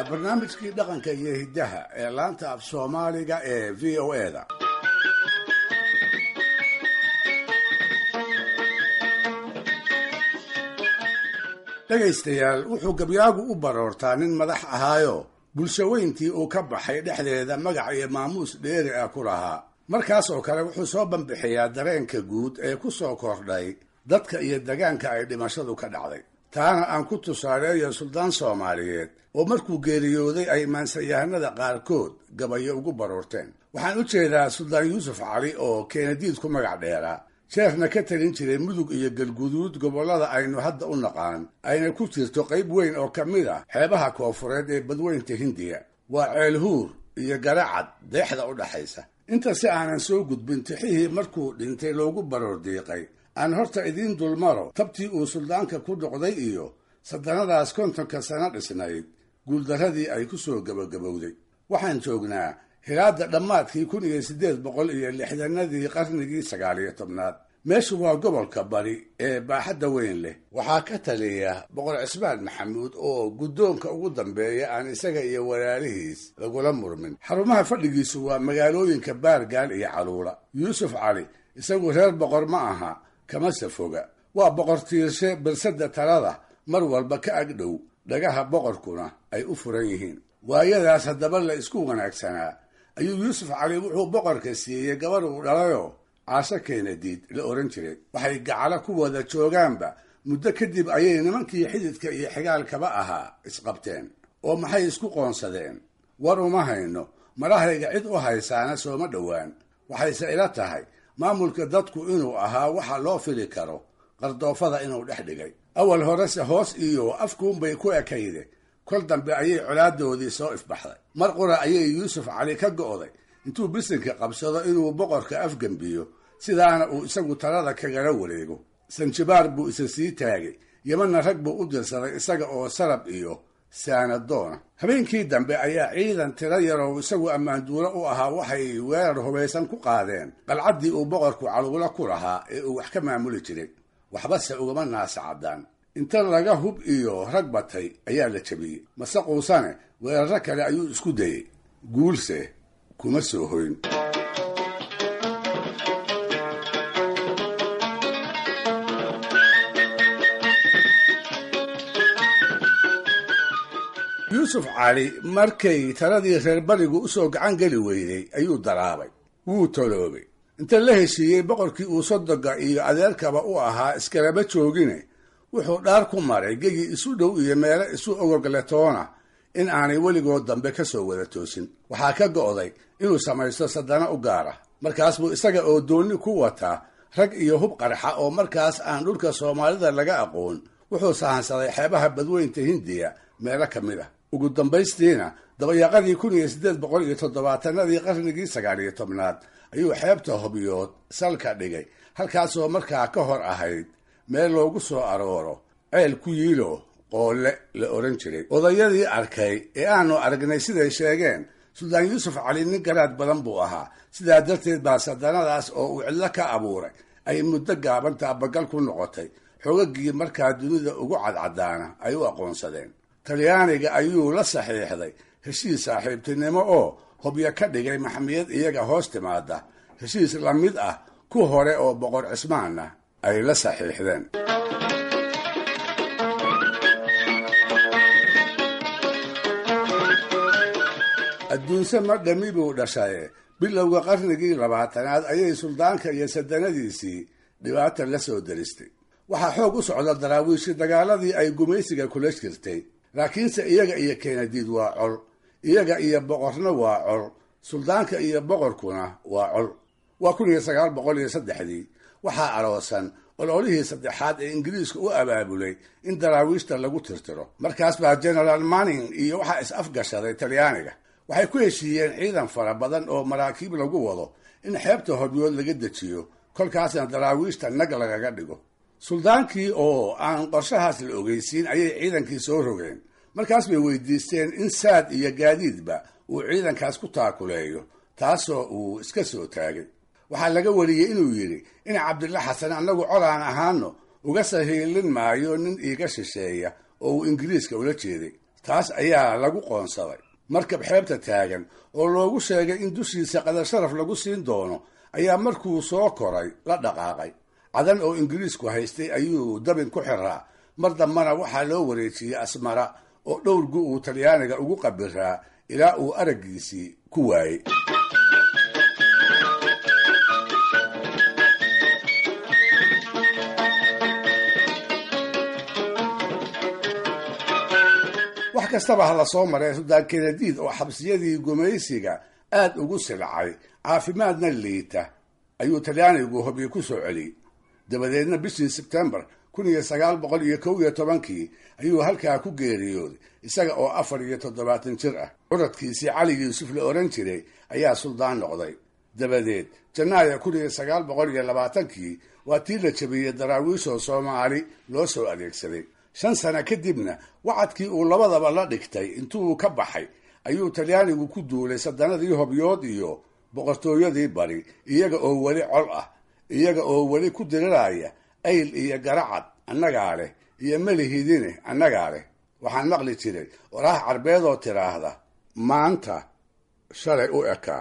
barnaamijkii dhaqanka iyo hiddaha ee laanta af soomaaliga ee v o eda dhegaystayaal wuxuu gabyaagu u baroortaa nin madax ahaayo bulshaweyntii uu ka baxay dhexdeeda magac iyo maamuus dheeri ah ku lahaa markaas oo kale wuxuu soo banbixiyaa dareenka guud ee ku soo kordhay dadka iyo degaanka ay dhimashadu ka dhacday taana aan ku tusaaleeyo suldaan soomaaliyeed oo markuu geeriyooday ay maansayahanada qaarkood gabayo ugu baroorteen waxaan u jeedaa suldaan yuusuf cali oo keenadiid ku magac dheeraa jeefna ka talin jiray mudug iyo galguduud gobollada aynu hadda u naqaan ayna ku jirto qayb weyn oo ka mid ah xeebaha koofureed ee badweynta hindiya waa ceelhuur iyo garacad deexda u dhaxaysa inta si aanan soo gudbin tixihii markuu dhintay loogu baroor diiqay aan horta idiin dulmaro tabtii uu suldaanka ku noqday iyo sadanadaas kontonka sano dhisnayd guuldarradii ay ku soo gebagabowday waxaan joognaa hilaadda dhammaadkii kun iyo siddeed boqol iyo lixdanadii qarnigii sagaaliyo tobnaad meeshu waa gobolka bari ee baaxadda weyn leh waxaa ka taliya boqor cismaan maxamuud oo guddoonka ugu dambeeya aan isaga iyo walaalihiis lagula murmin xarumaha fadhigiisu waa magaalooyinka baargaal iyo caluula yuusuf cali isagu reer boqor ma aha kamase foga waa boqor tiirshe birsadda talada mar walba ka agdhow dhagaha boqorkuna ay u furan yihiin waayadaas haddaba la isku wanaagsanaa ayuu yuusuf cali wuxuu boqorka siiyey gabar uu dhalayoo caasho keenadiid la ohan jiray waxay gacalo ku wada joogaanba muddo kadib ayay nimankii xididka iyo xigaalkaba ahaa isqabteen oo maxay isku qoonsadeen war uma hayno marahayga cid u haysaana sooma dhowaan waxayse ila tahay maamulka dadku inuu ahaa waxa loo fili karo qardoofada inuu dhex dhigay awal horese hoos iyo afkuunbay ku ekayde kol dambe ayay colaadoodii soo ifbaxday mar qura ayay yuusuf cali ka go'day intuu bisinka qabsado inuu boqorka afgembiyo sidaana uu isagu talada kagala wareego sanjibaar buu isa sii taagay yemanna rag buu u dirsaday isaga oo sarab iyo saanadoona habeenkii dambe ayaa ciidan tiro yarow isagu ammaanduulo u ahaa waxay weerar hubaysan ku qaadeen qalcaddii uu boqorku caluulo ku lahaa ee uu wax ka maamuli jiray waxbase ugama naasa caddaan inta laga hub iyo rag batay ayaa la jabiyey mase quusane weerarro kale ayuu isku dayey guulse kuma soo hoyn yuusuf cali markay taladii reer barigu usoo gacan geli weyday ayuu daraabay wuu toloobay inta la heshiiyey boqorkii uu sodoga iyo adeerkaba u ahaa iskalaba joogine wuxuu dhaar ku maray gegi isu dhow iyo meelo isu ogorgaletoona in aanay weligood dambe ka soo wada toosin waxaa ka go'day inuu samaysto sadana u gaara markaas buu isaga oo doonni ku wataa rag iyo hub qarxa oo markaas aan dhulka soomaalida laga aqoon wuxuu sahansaday xeebaha badweynta hindiya meelo ka mid ah ugu dambaystiina dabayaaqadii kun iyo siddeed boqol iyo toddobaatanadii qarnigii sagaal iyo tobnaad ayuu xeebta hobyood salka dhigay halkaasoo markaa ka hor ahayd meel loogu soo arooro ceel ku yiilo qoole la odhan jiray odayadii arkay ee aanu aragnay siday sheegeen suldaan yuusuf cali nin garaad badan buu ahaa sidaa darteed baa sadanadaas oo uu cidlo ka abuuray ay muddo gaaban taabagal ku noqotay xogagii markaa dunida ugu cadcadaana ay u aqoonsadeen talyaaniga ayuu la saxiixday heshiis saaxiibtinimo oo hobyo ka dhigay maxmiyad iyaga hoos timaada heshiis la mid ah ku hore oo boqor cismaanna ay la saxiixdeen adduunse ma dhami buu dhashaye bilowga qarnigii labaatanaad ayay suldaanka iyo sadanadiisii dhibaata la soo daristay waxaa xoog u socda daraawiishi dagaaladii ay gumaysiga kula jirtay laakiinse iyaga iyo keenadiid waa col iyaga iyo boqorna waa col suldaanka iyo boqorkuna waa col waa kun iyo sagaal boqol iyo saddexdii waxaa aroosan ololihii saddexaad ee ingiriiska u abaabulay in daraawiishta lagu tirtiro markaas baa generaal manning iyo waxaa is afgashaday talyaaniga waxay ku heshiiyeen ciidan fara badan oo maraakiib lagu wado in xeebta hobyood laga dejiyo kolkaasna daraawiishta nag lagaga dhigo suldaankii oo aan qorshahaas la ogeysiin ayay ciidankii soo rogeen markaas bay weydiisteen in saad iyo gaadiidba uu ciidankaas ku taakuleeyo taasoo uu iska soo taagay waxaa laga wariyey inuu yidhi in cabdilla xasan annagu colaan ahaano uga sahiilin maayo nin iiga shisheeya oo uu ingiriiska ula jeeday taas ayaa lagu qoonsaday markab xeebta taagan oo loogu sheegay in dushiisa qadar sharaf lagu siin doono ayaa markuu soo koray la dhaqaaqay cadan oo ingiriisku haystay ayuu dabin ku xiraa mar dambana waxaa loo wareejiyey asmara oo dhowr gu uu talyaaniga ugu qabiraa ilaa uu araggiisii ku waayey wax kastaba ha la soo maray suldaan kenadiid oo xabsiyadii gumaysiga aad ugu silcay caafimaadna liita ayuu talyaanigu hobyo ku soo celiyey dabadeedna bishii sebtembar kun iyo sagaal boqol iyo kow iyo tobankii ayuu halkaa ku geeriyooday isaga oo afar iyo toddobaatan jir ah curadkiisii cali yuusuf la ohan jiray ayaa suldaan noqday dabadeed janaayo kun iyo sagaal boqol iyo labaatankii waa tii la jabiyey daraawiishoo soomaali loo soo adeegsaday shan sano kadibna wacadkii uu labadaba la dhigtay intuu ka baxay ayuu talyaanigu ku duulay sadanadii hobyood iyo boqortooyadii bari iyaga oo weli col ah iyaga oo weli ku diriraya ayl iyo garacad annagaa leh iyo melihidine annagaa leh waxaan maqli jiray waraah carbeedoo tiraahda maanta shalay u ekaa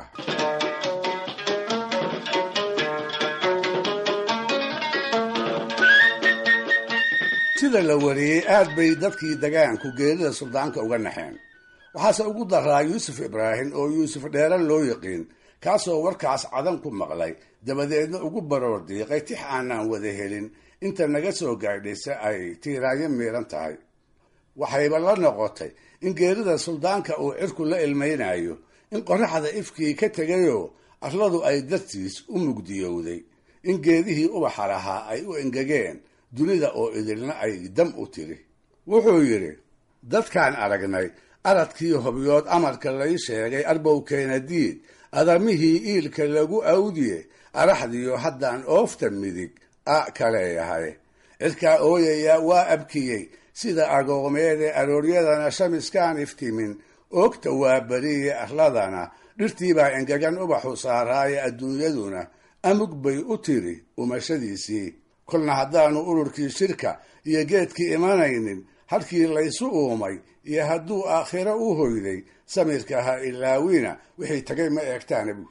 sida la wariyey aad bay dadkii dagaanku geerida suldaanka uga naxeen waxaase ugu daraa yuusuf ibraahim oo yuusuf dheeran loo yiqiin kaasoo warkaas cadan ku maqlay dabadeedna ugu baroor diiqay tix aanaan wada helin inta naga soo gaadhaysa ay tiiraayo miiran tahay waxayba la noqotay in geerida suldaanka uu cirku la ilmaynayo in qoraxda ifkii ka tegayoo arladu ay dartiis u mugdiyowday in geedihii ubaxa lahaa ay u engegeen dunida oo idilna ay dam u tiri wuxuu yidhi dadkaan aragnay aradkii hobyood amarka lay sheegay arbow keenadiid adamihii iilka lagu awdiye araxdiyo haddaan oofta midig a kaleeyahay cirkaa ooyayaa waa abkiyey sida agoomeede arooryadana shamiskaan iftimin oogta waa beriye arladana dhirtiibaa engegan ubaxu saaraaye adduunyaduna amug bay u tiri umashadiisii kolna haddaanu ururkii shirka iyo geedkii imanaynin halkii laysu uumay iyo hadduu aakhiro u hoyday samirka ha ilaawina wixii tagay ma eegtaana buur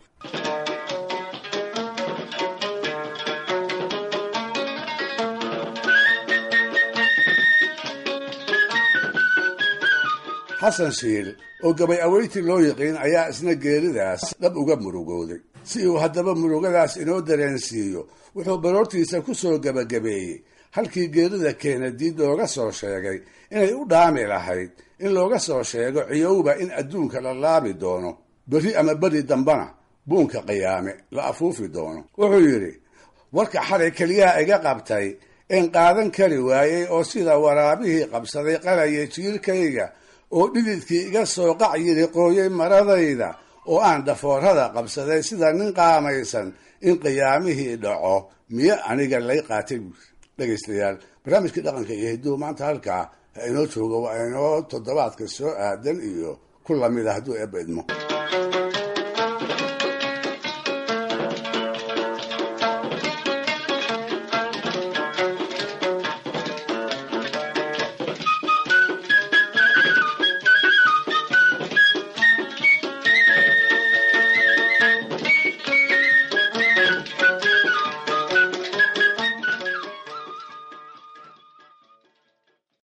xasan shiil oo gabay aweyti loo yiqiin ayaa isna geeridaas dhab uga murugooday si uu haddaba murugadaas inoo dareensiiyo wuxuu baroortiisa ku soo gebagabeeyey halkii geerida keenadiid looga soo sheegay inay u dhaami lahayd in looga soo sheego ciyowba in adduunka la laabi doono berri ama beri dambana buunka qiyaame la afuufi doono wuxuu yidhi warka xalay keliyaha iga qabtay een qaadan kari waayey oo sida waraabihii qabsaday qalaya jiirkayga oo dhididkii iga soo qac yiri qooyey maradayda oo aan dhafoorada qabsaday sida nin qaamaysan in qiyaamihii dhaco miyo aniga lay qaatay buuri dhegaystayaal barnaamijkii dhaqanka iyo hiduhu maanta halkaa ha inoo joogo waa inoo toddobaadka soo aadan iyo ku lamid a hadduu eebba idmo